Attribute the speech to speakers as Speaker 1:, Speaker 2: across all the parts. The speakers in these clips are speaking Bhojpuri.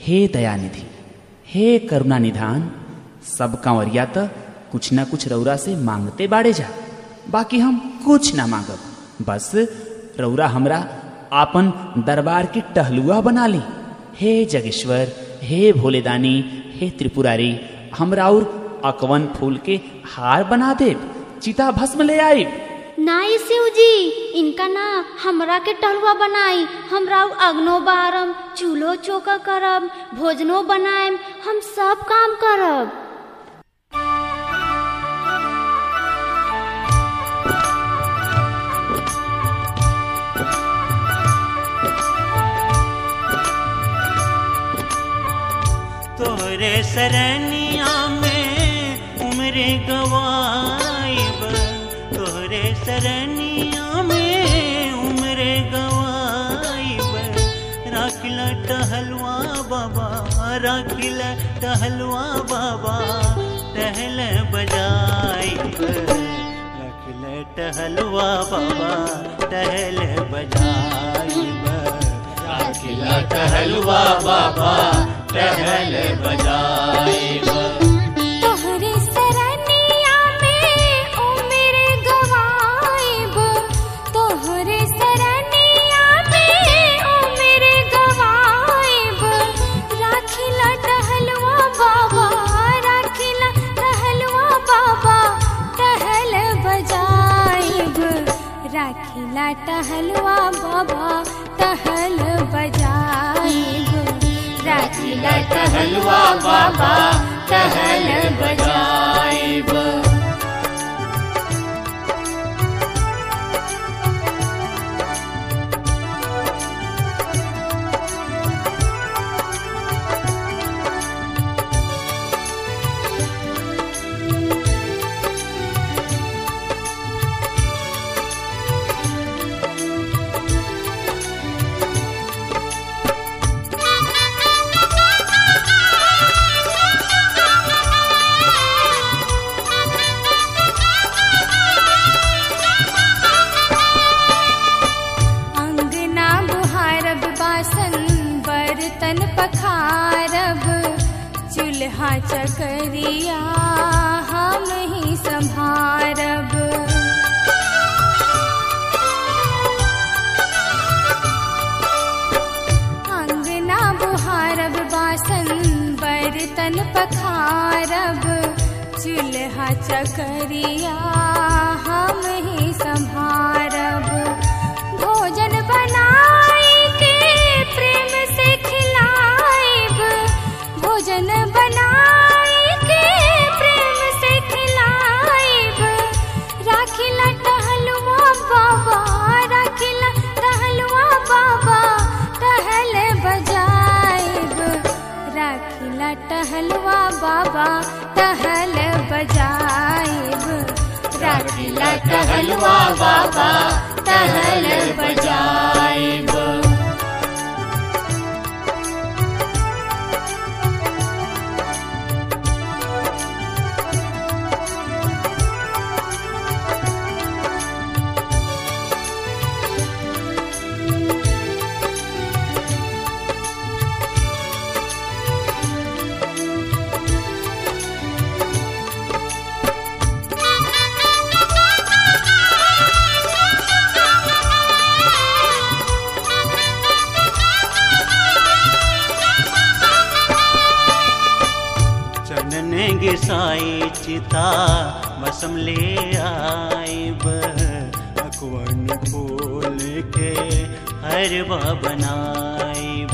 Speaker 1: हे दयानिधि हे करुणा निधान सब कांवरिया त कुछ न कुछ रौरा से मांगते बाड़े जा बाकी हम कुछ ना मांगब बस रौरा हमरा आपन दरबार की टहलुआ बना ली हे जगेश्वर हे भोलेदानी हे त्रिपुरारी हमरा और अकवन फूल के हार बना देब चिता भस्म ले आइब
Speaker 2: नाई शिव जी इनका ना हमरा के टहलुआ बनाई हमरा अग्नो बारम चूल्हो चौका करब भोजनो बनाएम हम सब काम करब
Speaker 3: तोरे सरनिया में उम्र गवाइब तोरे सरनिया में उम्र गवाइब राखिला टहलवा बाबा राखिला टहलवा बाबा टहल बजाइब राखिला टहलवा बाबा टहल बजाइब राखिला टहलवा बाबा टहल बजाइब
Speaker 2: तोहरे सरनिया में उम्र गवाइब तोहरे सरनिया में उम्र गवाइब राखिला टहलवा बाबा राखिला टहलवा बाबा टहल बजाइब राखिला टहलवा बाबा टहल बजाइब राखिला टहलवा बाबा टहल बजाइब अंगना बुहारब बासन बर्तन पखारब चूल्हा चकरिया हम ही संभारब अंगना बुहारब बासन बर्तन पखारब चूल्हा चकरिया हम ही संभारब भोजन बनाई के प्रेम से खिलाइब भोजन बनाई के प्रेम से खिलाइब राखिला टहलुआ बाबा राखिला टहलुआ बाबा टहल बजाइब राखिला टहलुआ बाबा टहल बजाइब राखिला टहलुआ बाबा टहल बजाइब
Speaker 3: चनन गिसाई चिता बसम ले आइब अकवन फूल के हरवा बनाइब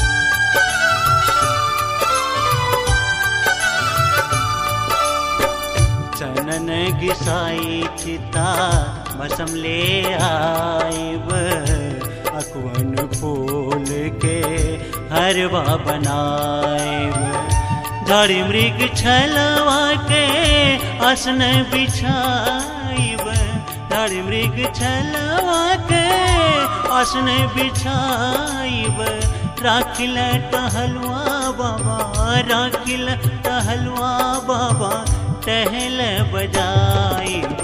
Speaker 3: चनन गिसाई चिता बसम ले आइब अकवन फूल के हरवा बनाइब धड़ी मृग छलवा के आसन बिछाइब धड़ी मृग छलवा के आसन बिछाइब राखिल टहलवा बाबा राखिल टहलवा बाबा टहल बजाइब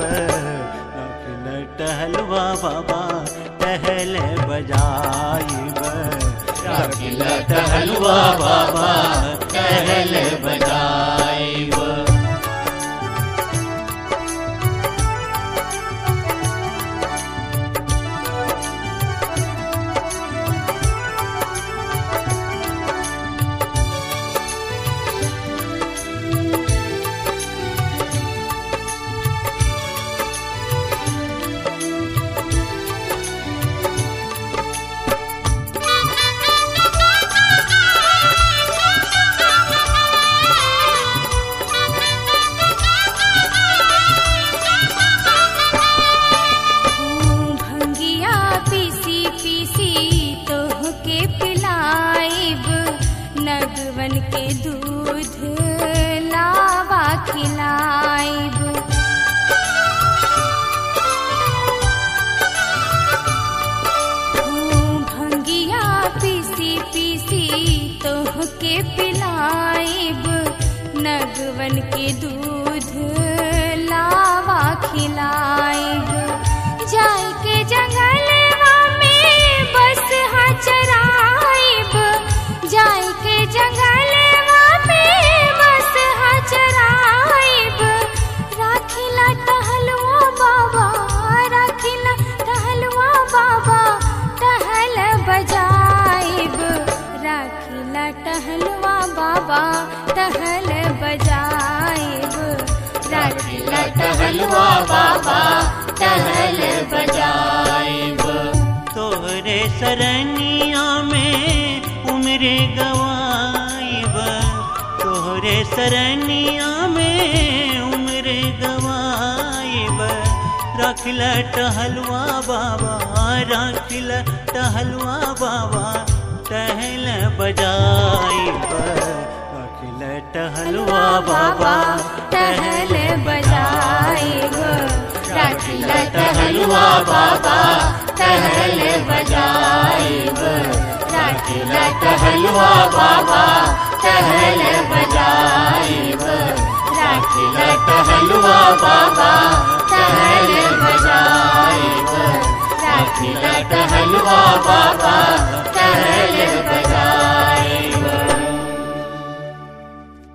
Speaker 3: राखिल टहलवा बाबा टहल बजाइब रखिला टहलुआ बाबा टहल बजाइब
Speaker 4: भंगिया पीसी पीसी तोह के पिलाइब नगवन के दूध लावा खिलाइब भंगिया पीसी पीसी तोह के पिलाइब नगवन के दूध लावा खिलाइब जाय के जंगलवा में बस हा चराइब जाय के जंगलवा में बस हा चराइब राखिला टहलुआ बाबा राखिला टहलुआ बाबा टहल बजाइब राखिला टहलुआ बाबा टहल बजाइब राखिला टहलुआ बाबा टहल बजाइब
Speaker 3: तोहरे सरनिया में उम्र गवाइब तोहरे सरनिया में उम्र गवाइब रखिला टहलुआ बाबा रखिला टहलुआ बाबा टहल बजाइब रखिला टहलुआ बाबा
Speaker 4: टहल बजाइब राखिला
Speaker 3: टहलुआ बाबा टहल बजाइब
Speaker 4: राखिला
Speaker 3: टहलुआ बाबा टहल बजाइब
Speaker 4: राखिला
Speaker 3: टहलुआ बाबा टहल बजाइब
Speaker 4: राखिला
Speaker 3: टहलुआ बाबा टहल बजाइब